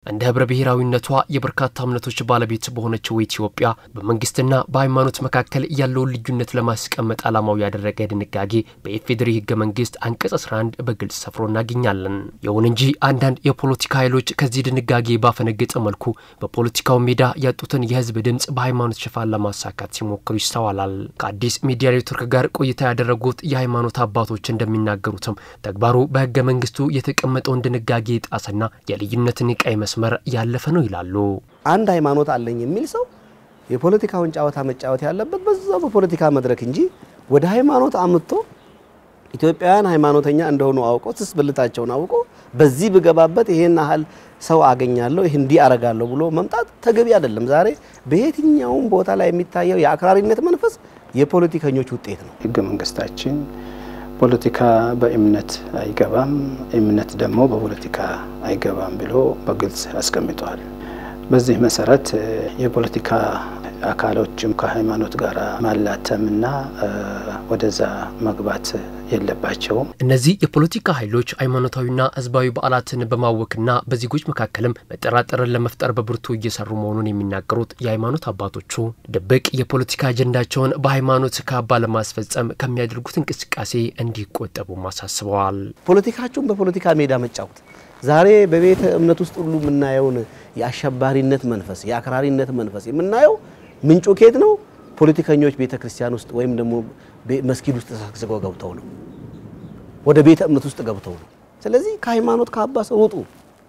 እንደ ህብረ ብሔራዊነቷ የበርካታ እምነቶች ባለቤት በሆነችው ኢትዮጵያ በመንግስትና በሃይማኖት መካከል ያለውን ልዩነት ለማስቀመጥ ዓላማው ያደረገ ድንጋጌ በኢፌዴሪ ህገ መንግስት አንቀጽ 11 በግልጽ ሰፍሮ እናገኛለን። ይሁን እንጂ አንዳንድ የፖለቲካ ኃይሎች ከዚህ ድንጋጌ ባፈነገጠ መልኩ በፖለቲካው ሜዳ ያጡትን የህዝብ ድምፅ በሃይማኖት ሽፋን ለማሳካት ሲሞክሩ ይስተዋላል። ከአዲስ ሚዲያ ኔትወርክ ጋር ቆይታ ያደረጉት የሃይማኖት አባቶች እንደሚናገሩትም ተግባሩ በህገ መንግስቱ የተቀመጠውን ድንጋጌ የጣሰና የልዩነትን ቀይ መስመር ያለፈ ነው ይላሉ። አንድ ሃይማኖት አለኝ የሚል ሰው የፖለቲካውን ጨዋታ መጫወት ያለበት በዛው በፖለቲካ መድረክ እንጂ ወደ ሃይማኖት አምጥቶ ኢትዮጵያውያን ሃይማኖተኛ እንደሆኑ አውቆ ትስ ብልታቸውን አውቆ በዚህ ብገባበት ይሄን ያህል ሰው አገኛለሁ ይህ እንዲህ አረጋለሁ ብሎ መምጣት ተገቢ አይደለም። ዛሬ በየትኛውም ቦታ ላይ የሚታየው የአክራሪነት መንፈስ የፖለቲከኞች ውጤት ነው። ህገ መንግስታችን ፖለቲካ በእምነት አይገባም፣ እምነት ደግሞ በፖለቲካ አይገባም ብሎ በግልጽ አስቀምጠዋል። በዚህ መሰረት የፖለቲካ አካሎችም ከሃይማኖት ጋር ማላተምና ወደዛ መግባት የለባቸውም። እነዚህ የፖለቲካ ኃይሎች ሃይማኖታዊና ህዝባዊ በዓላትን በማወክና በዜጎች መካከልም መጠራጠርን ለመፍጠር በብርቱ እየሰሩ መሆኑን የሚናገሩት የሃይማኖት አባቶቹ ድብቅ የፖለቲካ አጀንዳቸውን በሃይማኖት ካባ ለማስፈጸም ከሚያደርጉት እንቅስቃሴ እንዲቆጠቡ አሳስበዋል። ፖለቲካችሁን በፖለቲካ ሜዳ መጫወት ዛሬ በቤተ እምነት ውስጥ ሁሉ የምናየውን የአሸባሪነት መንፈስ፣ የአክራሪነት መንፈስ የምናየው ምንጩ ኬት ነው? ፖለቲከኞች ቤተ ክርስቲያን ውስጥ ወይም ደግሞ መስጊድ ውስጥ ተሰግስገው ገብተው ነው፣ ወደ ቤተ እምነት ውስጥ ገብተው ነው። ስለዚህ ከሃይማኖት ካባ ሰው ውጡ።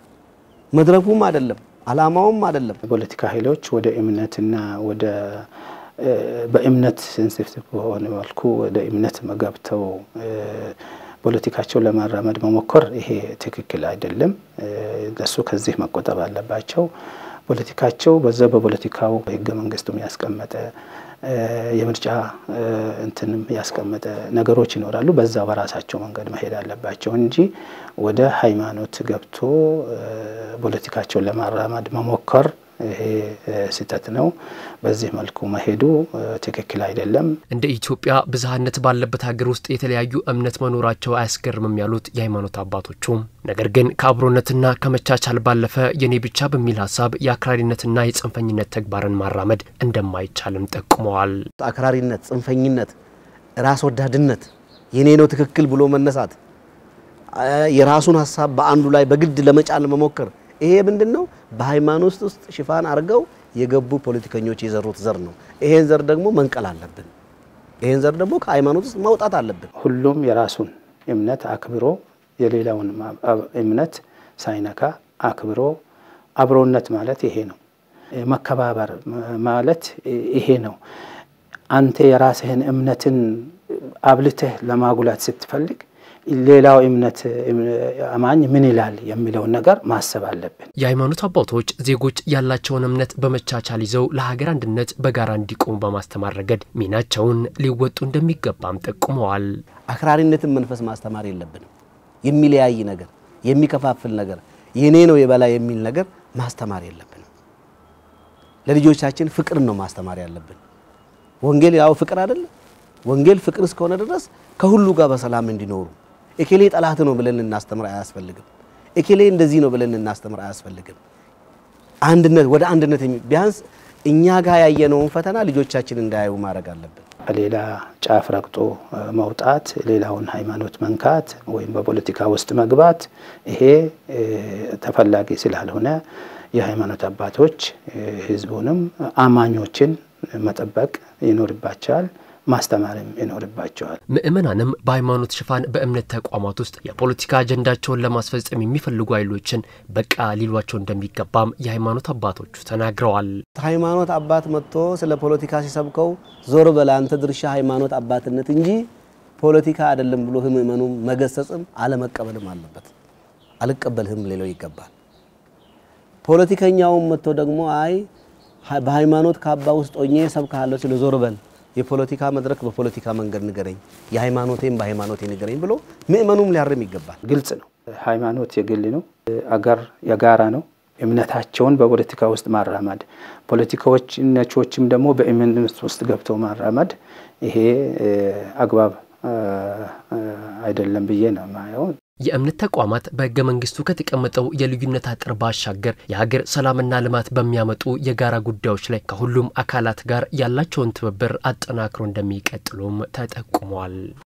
መድረኩም አይደለም አላማውም አይደለም። የፖለቲካ ኃይሎች ወደ እምነትና ወደ በእምነት ሴንሲቲቭ በሆነ መልኩ ወደ እምነት ገብተው ፖለቲካቸውን ለማራመድ መሞከር ይሄ ትክክል አይደለም። እነሱ ከዚህ መቆጠብ አለባቸው። ፖለቲካቸው በዛ በፖለቲካው ህገ መንግስቱም ያስቀመጠ የምርጫ እንትንም ያስቀመጠ ነገሮች ይኖራሉ። በዛ በራሳቸው መንገድ መሄድ አለባቸው እንጂ ወደ ሃይማኖት ገብቶ ፖለቲካቸውን ለማራመድ መሞከር ይሄ ስህተት ነው። በዚህ መልኩ መሄዱ ትክክል አይደለም። እንደ ኢትዮጵያ ብዝሃነት ባለበት ሀገር ውስጥ የተለያዩ እምነት መኖራቸው አያስገርምም ያሉት የሃይማኖት አባቶቹ፣ ነገር ግን ከአብሮነትና ከመቻቻል ባለፈ የኔ ብቻ በሚል ሀሳብ የአክራሪነትና የጽንፈኝነት ተግባርን ማራመድ እንደማይቻልም ጠቁመዋል። አክራሪነት፣ ጽንፈኝነት፣ ራስ ወዳድነት፣ የኔ ነው ትክክል ብሎ መነሳት፣ የራሱን ሀሳብ በአንዱ ላይ በግድ ለመጫን መሞከር ይሄ ምንድን ነው? በሃይማኖት ውስጥ ሽፋን አድርገው የገቡ ፖለቲከኞች የዘሩት ዘር ነው። ይሄን ዘር ደግሞ መንቀል አለብን። ይሄን ዘር ደግሞ ከሃይማኖት ውስጥ ማውጣት አለብን። ሁሉም የራሱን እምነት አክብሮ የሌላውን እምነት ሳይነካ አክብሮ አብሮነት ማለት ይሄ ነው። መከባበር ማለት ይሄ ነው። አንተ የራስህን እምነትን አብልተህ ለማጉላት ስትፈልግ ሌላው እምነት አማኝ ምን ይላል የሚለውን ነገር ማሰብ አለብን። የሃይማኖት አባቶች ዜጎች ያላቸውን እምነት በመቻቻል ይዘው ለሀገር አንድነት በጋራ እንዲቆሙ በማስተማር ረገድ ሚናቸውን ሊወጡ እንደሚገባም ጠቁመዋል። አክራሪነትን መንፈስ ማስተማር የለብንም። የሚለያይ ነገር፣ የሚከፋፍል ነገር፣ የኔ ነው የበላይ የሚል ነገር ማስተማር የለብንም። ለልጆቻችን ፍቅርን ነው ማስተማር ያለብን። ወንጌል ያው ፍቅር አይደለም። ወንጌል ፍቅር እስከሆነ ድረስ ከሁሉ ጋር በሰላም እንዲኖሩ ኤኬሌ ጠላት ነው ብለን እናስተምር አያስፈልግም። ኤኬሌ እንደዚህ ነው ብለን እናስተምር አያስፈልግም። አንድነት ወደ አንድነት ቢያንስ እኛ ጋር ያየነውን ፈተና ልጆቻችን እንዳያዩ ማድረግ አለብን። ሌላ ጫፍ ረግጦ መውጣት፣ ሌላውን ሃይማኖት መንካት ወይም በፖለቲካ ውስጥ መግባት ይሄ ተፈላጊ ስላልሆነ የሃይማኖት አባቶች ህዝቡንም አማኞችን መጠበቅ ይኖርባቸዋል ማስተማርም ይኖርባቸዋል። ምእመናንም በሃይማኖት ሽፋን በእምነት ተቋማት ውስጥ የፖለቲካ አጀንዳቸውን ለማስፈጸም የሚፈልጉ ኃይሎችን በቃ ሊሏቸው እንደሚገባም የሃይማኖት አባቶቹ ተናግረዋል። ሃይማኖት አባት መጥቶ ስለ ፖለቲካ ሲሰብከው ዞር በላ አንተ ድርሻ ሃይማኖት አባትነት እንጂ ፖለቲካ አይደለም ብሎ ምእመኑ መገሰጽም አለመቀበልም አለበት። አልቀበልህም ሌለው ይገባል። ፖለቲከኛውም መጥቶ ደግሞ አይ በሃይማኖት ካባ ውስጥ ሆኜ ሰብካለሁ ሲል ዞር በል የፖለቲካ መድረክ በፖለቲካ መንገድ ንገረኝ፣ የሃይማኖቴን በሃይማኖቴ ንገረኝ ብሎ ምእመኑም ሊያርም ይገባል። ግልጽ ነው። ሃይማኖት የግል ነው፣ አገር የጋራ ነው። እምነታቸውን በፖለቲካ ውስጥ ማራመድ፣ ፖለቲካዎች ነቾችም ደግሞ በእምነት ውስጥ ገብተው ማራመድ ይሄ አግባብ አይደለም ብዬ ነው የማየው። የእምነት ተቋማት በሕገ መንግስቱ ከተቀመጠው የልዩነት አጥር ባሻገር የሀገር ሰላምና ልማት በሚያመጡ የጋራ ጉዳዮች ላይ ከሁሉም አካላት ጋር ያላቸውን ትብብር አጠናክሮ እንደሚቀጥሉም ተጠቁሟል።